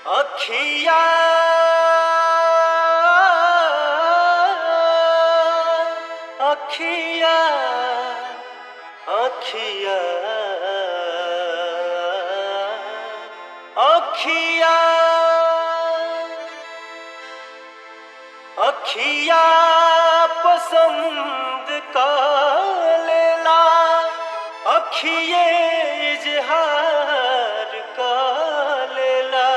अखिया अखिया अखिया अखिया अखिया पसंद का लेला अखिए इजहार का लेला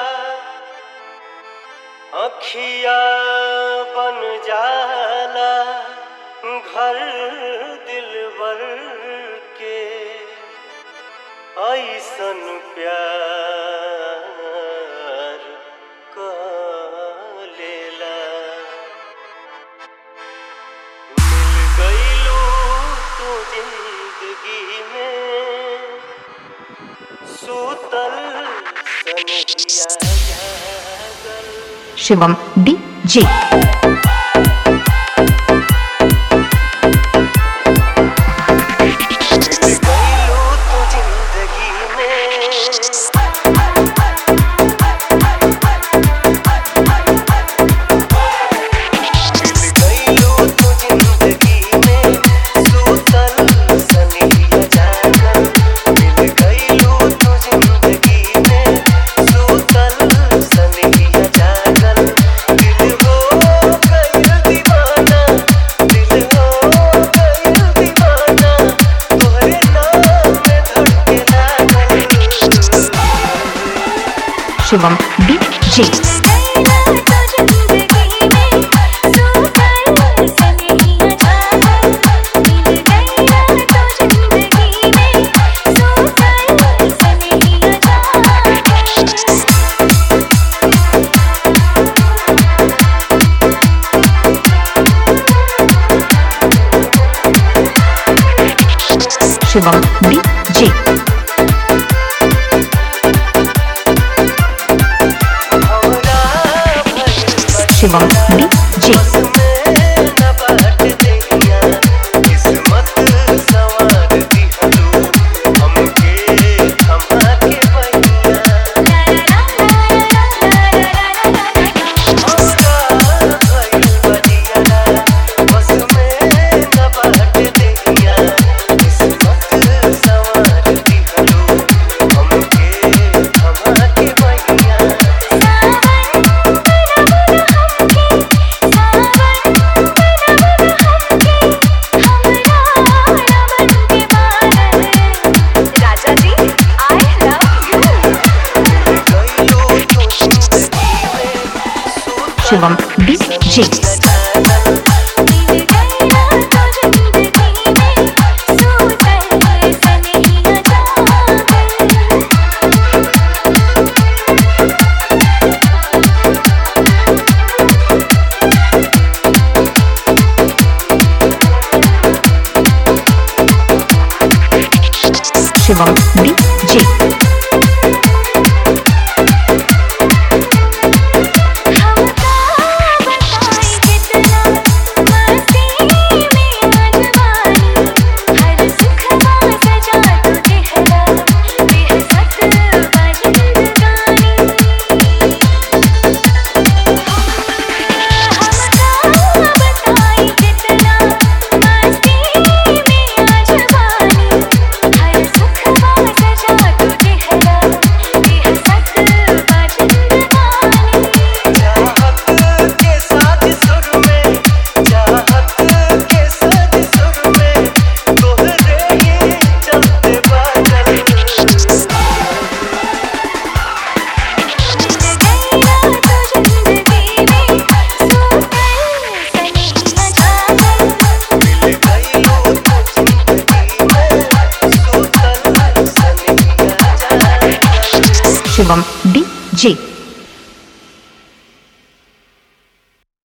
अखिया बन जाला घर दिलबर के ऐसन प्यार का लेला मिल गईलू तू जिंदगी में सूतल सनहिया जागल शिवम डीजे मिल गईलू तू जिंदगी में मिल गईलू तू जिंदगी में सूतल सनहिया जागल मिल गईलू तू जिंदगी में सूतल सनहिया जागल दिल हो गइल दीवाना दिल हो गइल दीवाना तोहरे नाम में धड़के लागल शिवम डीजे शिवम डीजे हमरा भइल शिवम डीजे न बाट देहिया किस्मत सवार दिहलो हमके थमा के बहिया हमरा भइल बजिया बस में न बाट देहिया किस्मत सवार दिहलो हमके थमा के बहिया राजा जी आई लव यू गइलो तू जिंदगी में सूतल शिवम डीजे शिवम डीजे चाहत के साथ सुर में चाहत के साथ सुर में तोहरे ही चलते बादल मिल गइलो तू जिंदगी में सूतल सनहिया जागल शिवम डीजे